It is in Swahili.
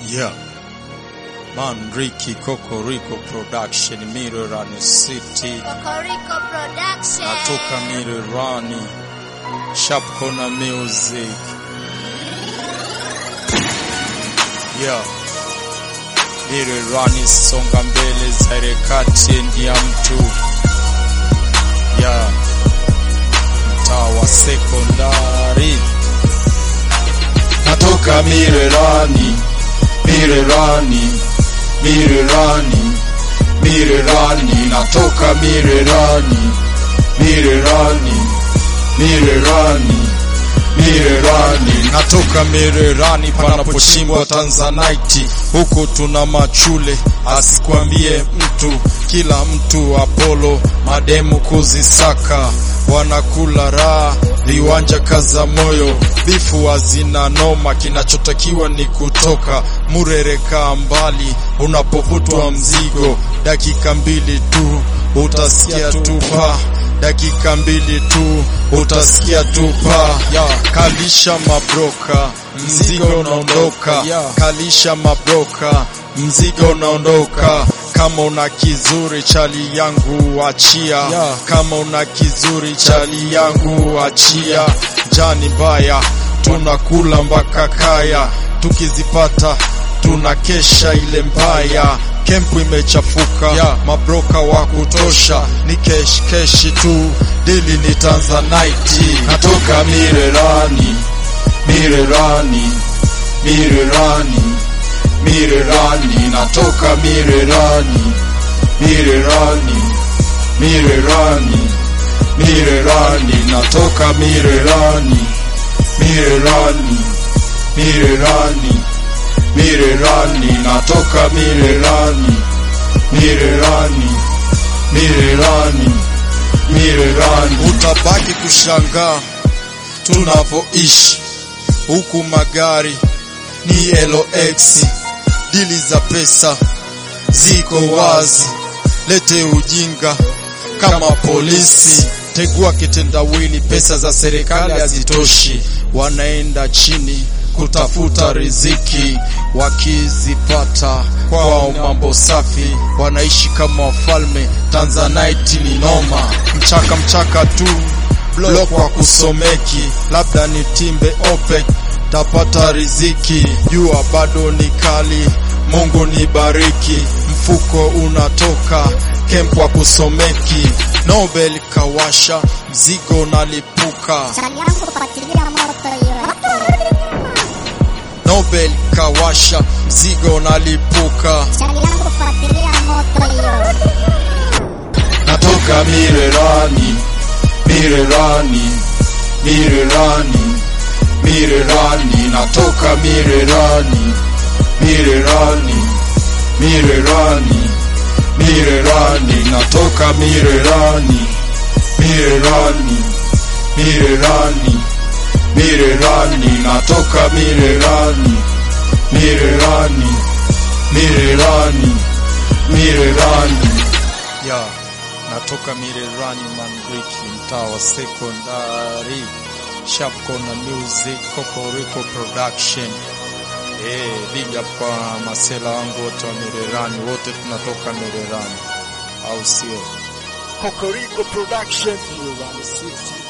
Yeah. Man Ricky Kokoriko Production Mirrorani City Kokoriko Production. natoka Mirrorani Sharp Corner Music Yeah. Mirrorani songa mbele zaire kati endi ya mtu Yeah. Mtaa wa sekondari natoka Mirerani, Mirerani, Mirerani, Mirerani, natoka Mirerani, Mirerani, Mirerani, Mirerani, natoka Mererani panapochimbwa Tanzanite, huku tuna machule, asikwambie mtu, kila mtu Apollo, mademu kuzisaka, wanakula raha, viwanja kaza moyo, bifu hazina noma, kinachotakiwa ni kutoka murereka mbali, unapovutwa mzigo, dakika mbili tu utasikia tupa dakika mbili tu utasikia tupa ya kalisha mabroka mzigo unaondoka kalisha mabroka mzigo unaondoka kama una kizuri chali yangu achia kama una kizuri chali yangu achia jani mbaya tunakula mpaka kaya tukizipata tunakesha ile mbaya kempu imechafuka yeah. mabroka wa kutosha ni kesh keshi tu dili ni tanzanite natoka Mirerani, Mirerani, Mirerani, Mirerani, natoka Mirerani, Mirerani, Mirerani, Mirerani, natoka Mirerani, Mirerani, Mirerani, Mirerani, natoka Mirerani, Mirerani, Mirerani, Mirerani. utabaki kushangaa tunavyoishi huku magari ni LX dili za pesa ziko wazi lete ujinga kama polisi tegua kitendawili pesa za serikali hazitoshi wanaenda chini kutafuta riziki wakizipata kwao mambo safi wanaishi kama wafalme tanzanite ni noma mchaka mchaka tu blok wa kusomeki labda ni timbe opec tapata riziki jua bado ni kali mungu ni bariki mfuko unatoka kemp wa kusomeki nobel kawasha mzigo nalipuka Chali yangu kufuatilia moto hiyo. nobel kawasha mzigo nalipuka Chali yangu kufuatilia moto hiyo. natoka Mirerani, Mirerani, Mirerani, Mirerani, natoka Mirerani, Mirerani, Mirerani, Mirerani, natoka Mirerani, Mirerani, Mirerani, Mirerani, natoka Mirerani, Mirerani, Mirerani, Mirerani. ya natoka Mirerani Manriki, mtaa wa sekondari, Sharp Corner Music, Kokoriko Production. Eh, big up kwa masela wangu wote wa Mirerani, wote tunatoka Mirerani, au sio? Kokoriko Production. Mirerani City.